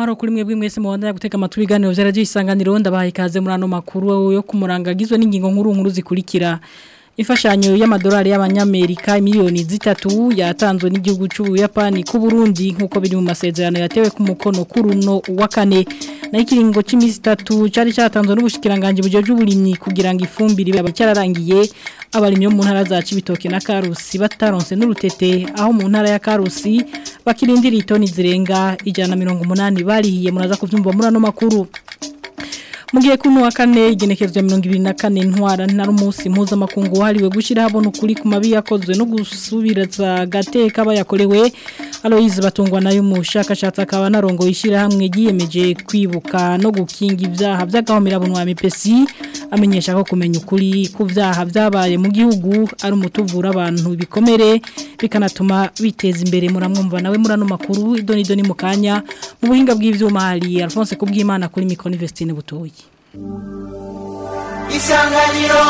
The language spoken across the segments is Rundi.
amahoro kuri mwebwe mwese mubandanya gutega amatwi ibiganiro vyaragiye isanganiro ndabaha ikaze muri ano makuru yo kumurangagizwe n'ingingo nkuru nkuru zikurikira imfashanyo y'amadolari y'abanyamerika miliyoni zitatu yatanzwe n'igihugu cy'ubuyapani ku Burundi nk'uko biri mu masezerano yatewe ku mukono kuruno wa kane na ikiringo cy'iminsi itatu cyari cyatanzwe n'ubushikiranganje bujeje uburimyi kugira ngo ifumbire babe cyararangiye abarimyi bo mu ntara za Cibitoke na Karusi bataronse n'urutete aho mu ntara ya Karusi bakirindira itoni zirenga ijana mirongo umunani barihiye muraza kuvyumva muri ano makuru Mugiye kuno wa kane igenekerezo ya 2024 ntwara ntari umunsi mpuzamakungu wahariwe gushira habona ukuri ku mabi yakozwe no gusubiraza gateka bayakorewe Aloise batungwa nayo mu shakashatsi akaba narongo yishira hamwe giyemeje kwibuka no gukinga ivyaha by'agahomera bunwa mipesi amenyesha ko kumenya ukuri ku vyaha byabaye mu gihugu ari umutuvura abantu bikomere bikanatuma biteza imbere muramwumva nawe murano makuru idoni doni mukanya mu buhinga bw'ivyuma hari Alphonse kubwimana kuri Micro Vestine butoyi Isanganiro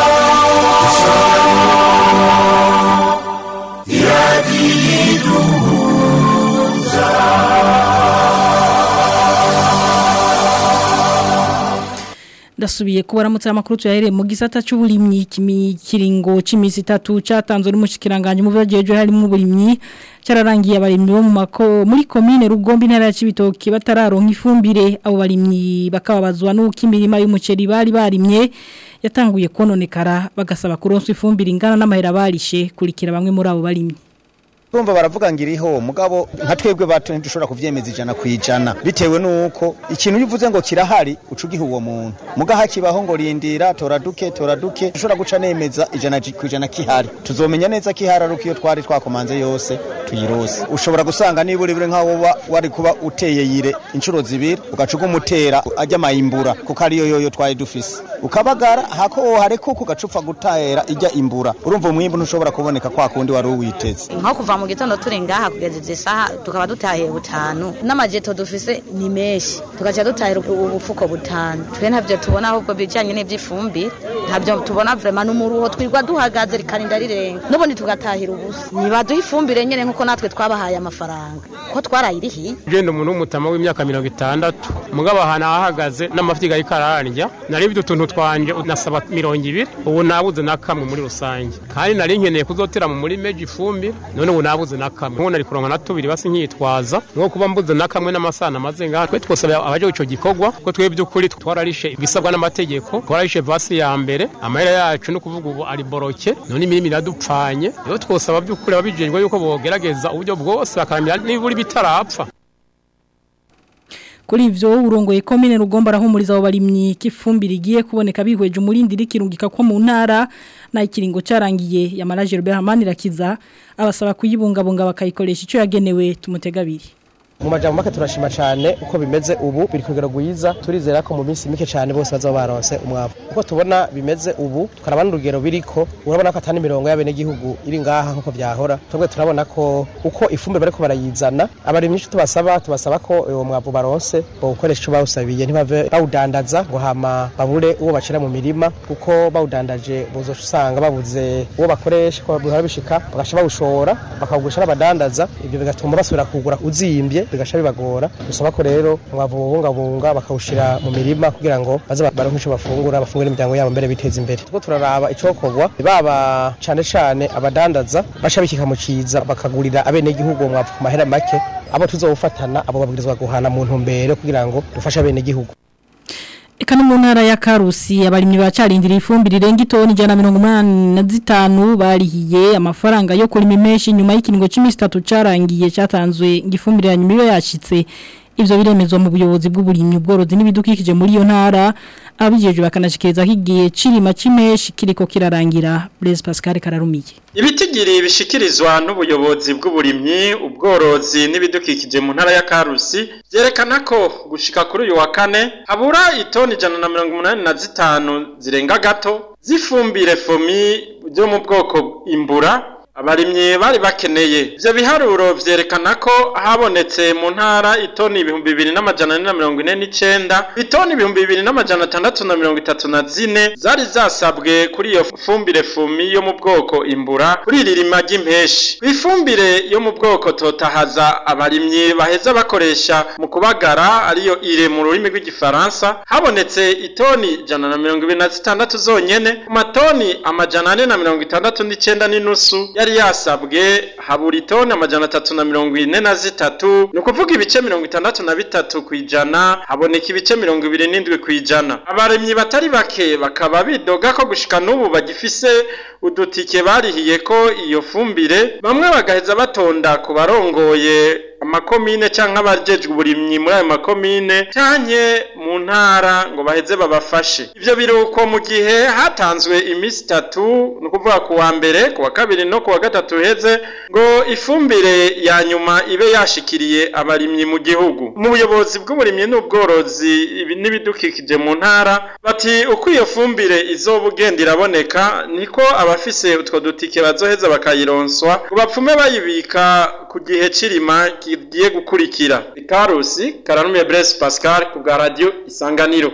Ndasubiye kubaramutsa amakuru tuyahere mu gisata cy'uburimyi kiringo c'imisi 3 cyatanzwe n'umushikiranganje mu byageje harimo uburimyi cyararangiye abarimyi bo mu mako muri commune Rugombi ntara ya Cibitoke batararonka ifumbire abo barimyi bakababazwa n'uko imirima y'umuceri bari barimye yatanguye kononekara bagasaba kuronswa ifumbire ingana n'amahera barishe kurikira bamwe muri abo barimyi Urumva baravuga ngo iriho mugabo nka twebwe bato ntidushobora kuvyemeza ijana kwijana bitewe nuko ikintu uvuze ngo kirahari ucugiha uwo muntu mugaha kibaho ngo rindira tora duke tora duke dushobora guca nemeza ijana kwijana kihari tuzomenya neza kihari aruko iyo twari twakomanze yose tuyirose ushobora gusanga niba uri bure nkaho wari kuba uteye yire inshuro zibiri ugacuga umutera ajya mayimbura kuko ariyo yoyo twari dufise ukabagara hako hareko kugacupfa gutera ijya imbura urumva umwimbu ntushobora kuboneka kwa kundi wari uwiteze nko kuva mu gitondo turi ngaha kugeza izi saha tukaba dutahiye butanu n'amajeto dufise ni menshi tugaca dutahira ubufuko butanu twe ntabyo tubona ahubwo bijyanye n'iby'ifumbire ntabyo tubona vrema n'umuruho twirwa duhagaze rikarinda rirenga n'ubundi tugatahira ubusa nibaduha ifumbire nyine nk'uko natwe twabahaye amafaranga ko twarayirihiye ugenda umuntu w'umutama w'imyaka mirongo itandatu mugabo ahantu ahahagaze n'amafi ariko ararya naribye utuntu twanje nasaba mirongo ibiri ubu nabuze na kamwe muri rusange kandi nari nkeneye kuzotera mu murima ifumbire none ubu nabuze na kamwe nk'ubu nari kuronka na tubiri basi nkitwaza nko kuba mbuze na kamwe n'amasana amaze ngaha twe twosaba abaje ico gikorwa ko twe by'ukuri twararishe ibisabwa n'amategeko twararishe vasi ya mbere amahera yacu no kuvuga ubu ari boroke none imirimo iradupfanye rero twosaba by'ukuri ababijejwe yuko bogerageza uburyo bwose bakaramira nibura bitarapfa Kuri ivyo urongoye komine rugomba rahumuriza abo barimyi kifumbira igiye kuboneka bihweje umurindi rikirungika ko mu ntara na ikiringo carangiye ya manager Berhamani rakiza abasaba kuyibungabunga bakayikoresha ico yagenewe tumutegabiri mu majambo make turashima cyane uko bimeze ubu biri kugera gwiza turizera ko mu minsi mike cyane bose bazaba baronse umwavu uko tubona bimeze ubu tukarabana urugero biriko urabona ko atani mirongo y'abene gihugu iri ngaha nkuko byahora twebwe turabona ko uko ifumbire bariko barayizana abarimyi ico tubasaba tubasaba ko uwo mwavu baronse bo gukoresha ico bawusabiye ntibave bawudandaza ngo hama babure uwo bashira mu mirima kuko bawudandaje bozoca usanga babuze uwo bakoresha ko bihora bishika bagasha bawushora bakawugurisha n'abadandaza ibyo bigatuma basubira kugura uzimbye bigasha bibagora dusaba ko rero mwavu bubungabunga bakawushira mu mirima kugira ngo baze baronke ico bafungura bafungure imiryango yabo mbere biteza imbere tuko turaraba icokorwa baba cane cane abadandaza baca bikika mu ciza bakagurira abene gihugu mwavu ku mahera make abo tuzowufatana abo babwirizwa guhana mu ntumbero kugira ngo dufashe abene gihugu Eka no mu ntara ya Karusi abarimyi bacarindira ifumbire irenga itoni 185 barihiye amafaranga yo kuri mimeshi nyuma y'ikiringo c'imisi 3 carangiye cyatanzwe ngifumbire ya nyuma iyo yashitse ivyo biremezwa mu buyobozi bw'uburimyi ubworozi n'ibidukikije muri iyo ntara abijeje bakanashikiriza higiye cirima cimeshi kiriko kirarangira Blaise Pascal kararumiye Ibitigiri bishikirizwa n'ubuyobozi bw'uburimyi ubworozi n'ibidukikije mu ntara ya Karusi byerekana ko gushika kuri uyu wa kane habura itoni ijana na mirongo umunani na zitanu zirenga gato zifumbire fomi byo mu bwoko imbura abarimyi bari bakeneye ivyo biharuro vyerekana ko habonetse mu ntara itoni ibihumbi bibiri n'amajana ane na mirongo ine n'icenda itoni ibihumbi bibiri n'amajana atandatu na mirongo itatu na zine zari zasabwe kuri iyo fumbire fumi yo mu bwoko imbura kuri iri rima ry'impeshi ifumbire yo mu bwoko totahaza abarimyi baheza bakoresha mu kubagara ariyo ire mu rurimi rw'igifaransa habonetse itoni ijana na mirongo ibiri na zitandatu zonyene ku matoni amajana ane na mirongo itandatu n'icenda n'inusu yari yasabwe habura itoni amajana atatu na mirongo ine na zitatu ni ukuvuga ibice mirongo itandatu na bitatu ku ijana haboneka ibice mirongo ibiri n'indwi ku ijana abaremyi batari bake bakaba bidoga ko gushika n'ubu bagifise udutike barihiye ko iyo fumbire bamwe bagaheza batonda ku barongoye amakomine canke abajejwe uburimyi muri ayo makomine canke mu ntara ngo baheze babafashe ivyo biruko mu gihe hatanzwe imisi itatu ni ukuvuga ku wa mbere ku wa kabiri no ku wa gatatu heze ngo ifumbire ya nyuma ibe yashikiriye abarimyi mu gihugu mu buyobozi bw'uburimyi n'ubworozi ibi- n'ibidukikije mu ntara bati uko iyo fumbire izoba ugenda iraboneka niko abafise utwo dutike bazoheza bakayironswa ngo bapfume bayibika ku gihe cirima kigiye gukurikira ikarusi karanumiye Blaise Pascal ku bwa radio isanganiro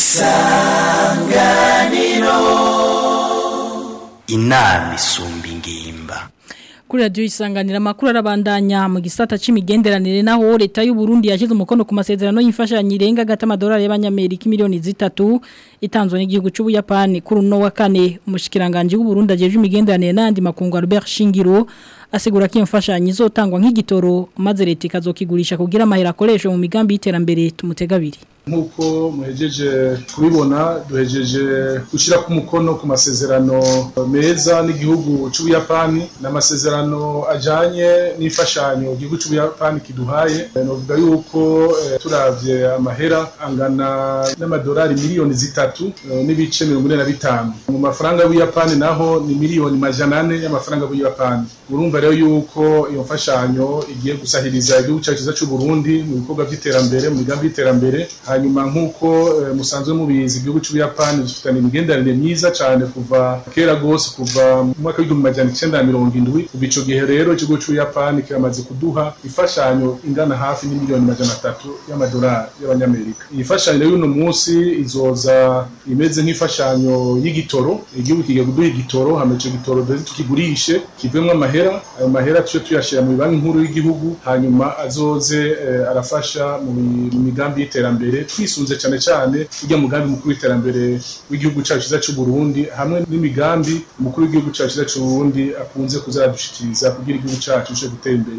inama isumba ingimba Kuri radio isanganira makuru arabandanya mu gisata c'imigenderanire naho leta y'u Burundi yashize umukono ku masezerano y'imfashanyo irenga gata amadolari y'abanyamerika miliyoni zitatu itanzwe n'igihugu c'u Buyapani kuri uno wa kane umushikiranganje w'u Burundi ajeje imigenderanire n'andi makungu Albert Shingiro asigura ko iyo mfashanyo izotangwa nk'igitoro maze leta ikazokigurisha kugira amahera akoreshwe mu migambi y'iterambere tumutegabiri nk'uko muhejeje kubibona duhejeje gushyira ku mukono ku masezerano meza n'igihugu cy'ubuyapani ni amasezerano ajyanye n'imfashanyo igihugu cy'ubuyapani kiduhaye navuga yuko eh, turavye amahera angana n'amadolari miliyoni zitatu eh, n'ibice mirongo ine na bitanu mu mafaranga y'ubuyapani naho ni miliyoni majana ane y'amafaranga y'ubuyapani urumva rero yuko iyo mfashanyo igiye gusahiriza igihugu cyacu cyiza cy'u Burundi mu bikorwa by'iterambere mu migambi y'iterambere hanyuma nk'uko eh, musanzwe mubizi igihugu cy'ubuyapani dufitanye imigenderanire myiza cyane kuva kera rwose kuva mu mwaka w'igihumbi majana icenda na mirongo indwi kuva ico gihe rero ikigo cy'ubuyapani kiramaze kuduha imfashanyo ingana hafi n'imiliyoni majana atatu y'amadolari y'abanyamerika iyi mfashanyo rero y'uno munsi izoza imeze nk'imfashanyo y'igitoro igihugu kigiye kuduha igitoro hama ico gitoro duheze tukigurishe kivemwo amahera ayo mahera tuce tuyashira mu banki nkuru y'igihugu hanyuma azoze eh, arafasha mu mi- mu migambi y'iterambere twisunze cyane cyane ujya mugambi mukuru w'iterambere w'igihugu cyacu cyiza cy'u Burundi hamwe n'imigambi umukuru w'igihugu cyacu cyiza cy'u Burundi akunze kuzadushikiriza kugira igihugu cyacu cyo gutera imbere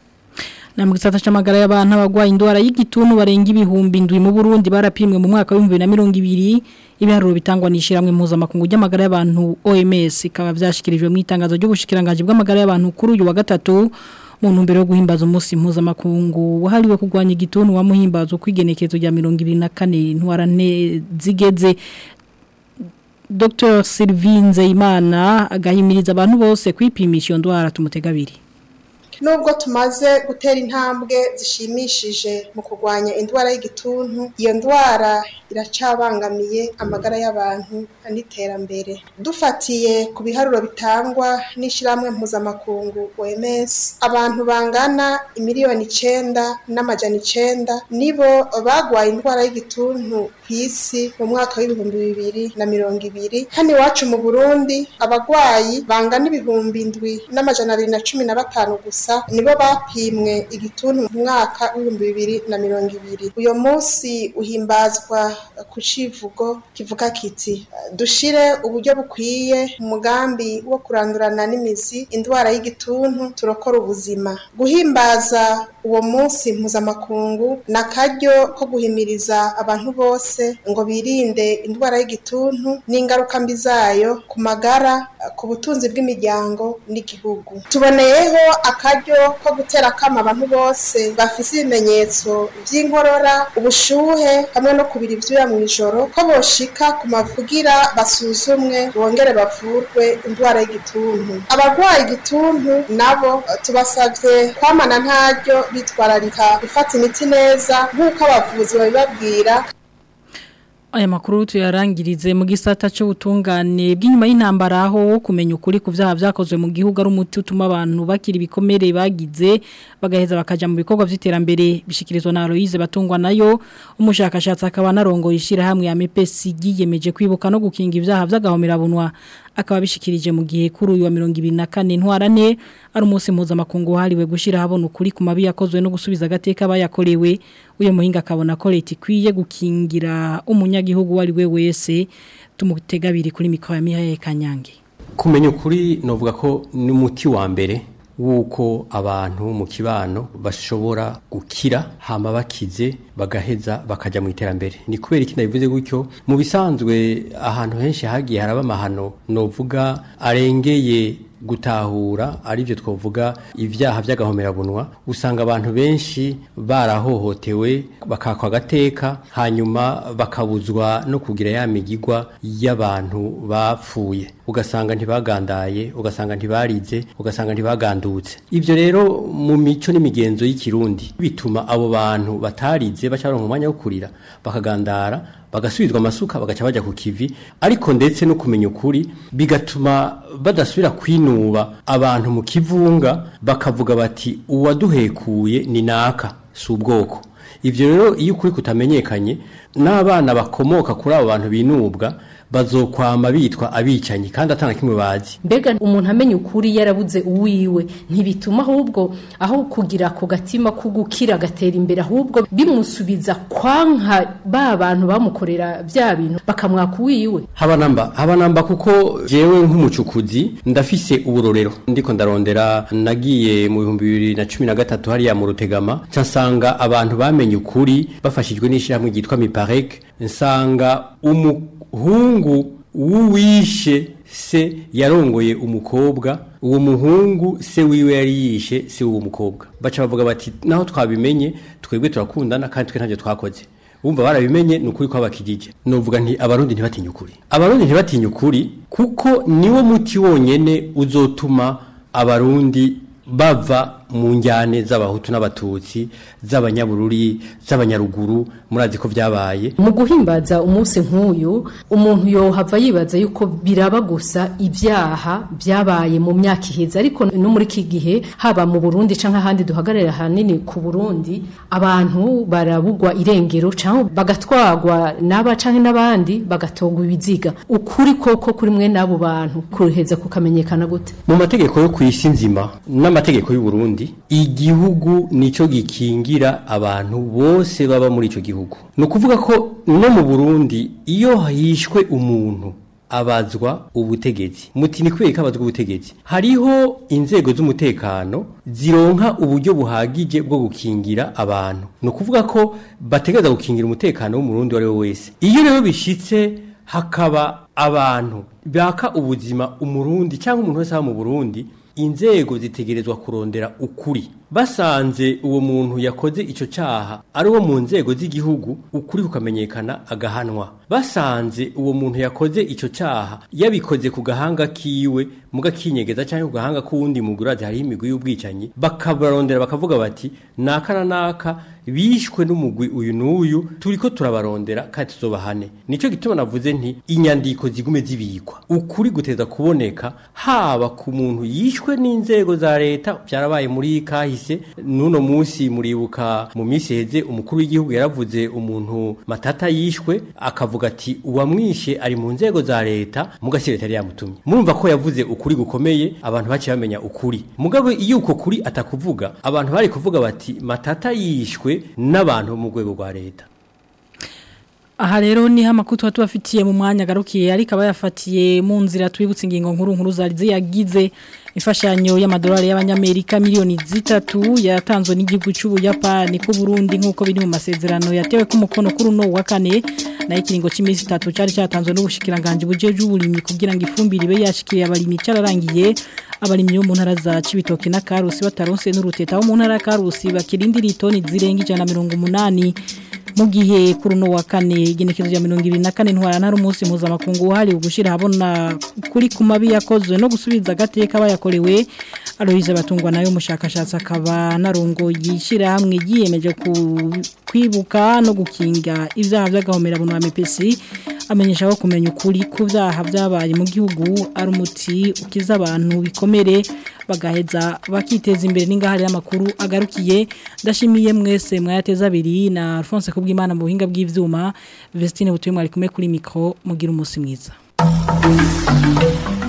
Na mu gisata c'amagara y'abantu abagwaye indwara y'igituntu barenga ibihumbi indwi mu Burundi barapimwe mu mwaka wa 2020 ibiharuro bitangwa nishiramwe mpuzamakungu ry'amagara y'abantu OMS ikaba vyashikirijwe mu itangazo ry'ubushikiranganje bw'amagara y'abantu kuri uyu wa gatatu mu ntumbero yo guhimbaza umunsi mpuzamakungu wahariwe kurwanya igituntu wa muhimbazo kwigenekezo rya 2024 ntwarane zigeze Dr. Sylvie Nzeyimana agahimiriza abantu bose kwipimisha iyo ndwara tumutegabiri nubwo tumaze gutera intambwe zishimishije mu kurwanya indwara y'igituntu iyo ndwara iracabangamiye amagara y'abantu n'iterambere dufatiye ku biharuro bitangwa n'ishyirahamwe mpuzamakungu OMS abantu bangana imiliyoni icenda n'amajana icenda nibo bagwaye indwara y'igituntu ku isi mu mwaka w'ibihumbi bibiri na mirongo ibiri hano iwacu mu burundi abagwayi bangana ibihumbi indwi n'amajana abiri na cumi na batanu gusa nibo bapimwe igituntu mu mwaka w'ibihumbi bibiri na mirongo ibiri uyu munsi uhimbazwa ku civugo kivuga kiti dushire uburyo bukwiye mu mugambi wo kurandurana n'imizi indwara y'igituntu turokora ubuzima guhimbaza uwo munsi mpuzamakungu ni akaryo ko guhimiriza abantu bose ngo birinde indwara y'igituntu n'ingaruka mbi zayo ku magara ku butunzi bw'imiryango n'igihugu tuboneyeho akaryo ko gutera akama abantu bose bafise ibimenyetso by'inkorora ubushuhe hamwe no kubira ibyuya mu ijoro ko boshika ku mavugira basuzumwe bongere bavurwe indwara y'igituntu abarwaye igituntu nabo tubasabye kwamana ntaryo bitwararika gufata imiti neza nk'uko abavuzi babibabwira Aya makuru tuyarangirize mu gisata cy'ubutungane bw'inyuma y'intambara aho kumenya ukuri ku byaha byakozwe mu gihugu ari umuti utuma abantu bakira ibikomere bagize bagaheza bakaja mu bikorwa by'iterambere bishikirizwa na Aloise batungwa nayo umushakashatsi akaba narongo yishira hamwe ya MPC yiyemeje kwibuka no gukinga ibyaha by'agahomera bunwa akaba bishikirije mu gihe kuri uyu wa 2024 ntwarane ari umunsi mpuzamakungu hariwe gushira habona ukuri ku mabi yakozwe no gusubiza agateka bayakorewe uyo muhinga akabona ko leta ikwiye gukingira umunyagihugu wari we wese tumutegabiri kuri mikoro ya Mihaye Kanyange kumenya ukuri novuga ko ni umuti wa mbere wuko abantu mu kibano bashobora gukira hama bakize bagaheza bakaja mu iterambere ni kubera iki nabivuze gutyo mu bisanzwe ahantu henshi hagiye haraba amahano novuga arengeye gutahura aribyo twavuga ibyaha by'agahomerabunwa usanga abantu benshi barahohotewe bakakwa agateka hanyuma bakabuzwa no kugira ya migigwa y'abantu bapfuye ugasanga ntibagandaye ugasanga ntibarize ugasanga ntibagandutse ibyo rero mu mico n'imigenzo y'ikirundi bituma abo bantu batarize bacaronka umwanya wo kurira bakagandara bagasubizwa amasuka bagaca bajya ku kivi ariko ndetse no kumenya ukuri bigatuma badasubira kwinuba abantu mu kivunga bakavuga bati uwaduhekuye ni naka si ubwoko ibyo rero iyo ukuri kutamenyekanye n'abana bakomoka kuri abo bantu binubwa bazokwama bitwa abicanyi kandi atana kimwe bazi mbega umuntu amenya ukuri yarabuze uwiwe ntibituma ahubwo aho kugira ku gatima ko gukira agatera imbere ahubwo bimusubiza kwanka ba bantu bamukorera bya bintu bakamwaka uwiwe habanamba habanamba kuko jewe nk'umucukuzi ndafise uburorero ndiko ndarondera nagiye mu bihumbi bibiri na cumi na gatatu hariya mu rutegama nsanga abantu bamenye ukuri bafashijwe n'ishyirahamwe ryitwa miparek nsanga umu hungu w'uwishe se yarongoye umukobwa uwo muhungu se wiwe yari yishe se w'uwo mukobwa baca bavuga bati naho twabimenye twebwe turakundana kandi twe ntacyo twakoze wumva barabimenye ni ukuri kw'abakijije nuvuga nti abarundi ntibatinye ukuri abarundi ntibatinye ukuri kuko niwo muti wonyene uzotuma abarundi bava mu njyane z'abahutu n'abatutsi z'abanyabururi z'abanyaruguru murazi ko byabaye mu guhimbaza umunsi nk'uyu umuntu yohava yibaza yuko biraba gusa ibyaha byabaye mu myaka iheze ariko no muri iki gihe haba mu Burundi canke ahandi duhagarara hanini ku Burundi abantu barabugwa irengero canke bagatwagwa n'aba canke n'abandi bagatogwa ibiziga ukuri koko kuri mwe n'abo bantu kuruheza kukamenyekana gute mu mategeko yo kwisi nzima n'amategeko y'u Burundi igihugu nico gikingira abantu bose baba muri ico gihugu no kuvuga ko no mu Burundi iyo hishwe umuntu abazwa ubutegetsi muti ni kweka abazwa ubutegetsi hariho inzego z'umutekano zironka uburyo buhagije bwo gukingira abantu no kuvuga ko bategeza gukingira umutekano w'umurundi wari we wese iyo rero bishitse hakaba abantu baka ubuzima umurundi cyangwa umuntu wese aba mu Burundi inzego zitegerezwa kurondera ukuri basanze uwo muntu yakoze icyo cyaha ari uwo mu nzego z'igihugu ukuri kukamenyekana agahanwa basanze uwo muntu yakoze icyo cyaha yabikoze ku gahanga kiwe mugakinyegeza cyangwa ku gahanga k'uwundi mugurazi hariho imigwi y'ubwicanyi bakabarondera bakavuga bati naka na naka bishwe n'umugwi uyu n'uyu turi ko turabarondera kandi tuzobahane nicyo gituma navuze nti inyandiko zigume zibikwa ukuri guteza kuboneka haba ku muntu yishwe n'inzego za leta byarabaye muri kahise n'uno munsi muribuka mu minsi heze umukuru w'igihugu yaravuze umuntu matata yishwe akavuga ati uwamwishe ari mu nzego za leta mugasi leta yari yamutumye murumva ko yavuze ukuri gukomeye abantu baciye bamenya ukuri mugabo iyo uko kuri atakuvuga abantu bari kuvuga bati matata yishwe n'abantu mu rwego rwa leta aha rero ni amakuru tuba tubafitiye mu mwanya agarukiye ariko aba yafatiye mu nzira twibutse ingingo nkuru nkuru zari ziyagize imfashanyo y'amadolari y'abanyamerika miliyoni zitatu yatanzwe n'igihugu cy'ubuyapani ku Burundi nk'uko biri mu masezerano yatewe ku mukono kuri uno wa kane nayo ikiringo cy'iminsi itatu cyari cyatanzwe n'ubushikiranganje bujeje uburimyi kugira ngo ifumbire ibe yashikiriye abarimyi cyararangiye abarimyi bo mu ntara za Cibitoke na Karusi bataronse n'uruteta wo mu ntara ya Karusi bakirindira itoni zirenga 180 mu gihe kuri uno wa kane igenekezo rya 2024 ntwara ntari umunsi mpuzamakungu uhari ugushira habona kuri ku mabi yakozwe no gusubiza agateka bayakorewe Aloise batungwa nayo mushakashatsi akaba narongo yishira hamwe yiyemeje kwibuka no gukinga ivyaha by'agahomera buntu wa MPC amenyesha ko kumenya ukuri ku byaha byabaye mu gihugu ari umuti ukiza abantu bikomere bagaheza bakiteza imbere n'ingahari y'amakuru agarukiye ndashimiye mwese mwayateza abiri na Alphonse Kubwimana mu buhinga bw'ivyuma Vestine butuye mwari kumwe kuri micro mugira umunsi mwiza